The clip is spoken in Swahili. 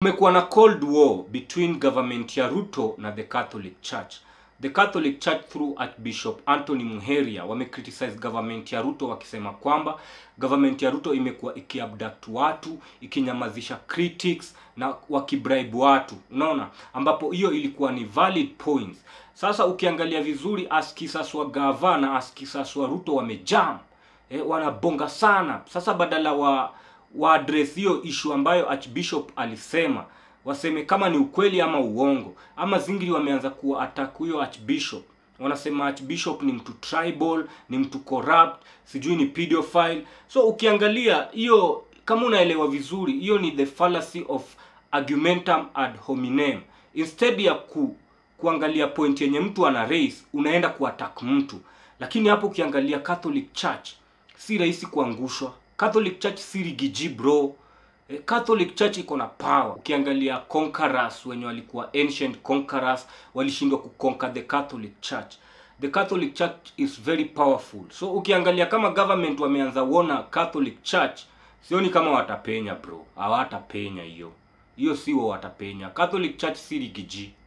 kumekuwa na cold war between government ya ruto na the catholic church the catholic church through archbishop anthony muheria wamecriticize government ya ruto wakisema kwamba government ya ruto imekuwa ikiabduct watu ikinyamazisha critics na wakibribe watu unaona ambapo hiyo ilikuwa ni valid points sasa ukiangalia vizuri askisas wa gava na askisas wa ruto wamejam eh, wanabonga sana sasa badala wa wa address hiyo issue ambayo archbishop alisema waseme kama ni ukweli ama uongo ama zingiri wameanza kuwa attack huyo archbishop wanasema archbishop ni mtu tribal ni mtu corrupt sijui ni pedophile so ukiangalia hiyo kama unaelewa vizuri hiyo ni the fallacy of argumentum ad hominem instead ya ku kuangalia point yenye mtu ana raise unaenda kuattack mtu lakini hapo ukiangalia catholic church si rahisi kuangushwa catholic church si rigiji bro Eh, catholic church iko na power ukiangalia conquerors wenye walikuwa ancient conquerors walishindwa kuconquer the catholic church the catholic church is very powerful so ukiangalia kama government wameanza uona catholic church sioni kama watapenya bro hawatapenya hiyo hiyo siwo watapenya catholic church si rigiji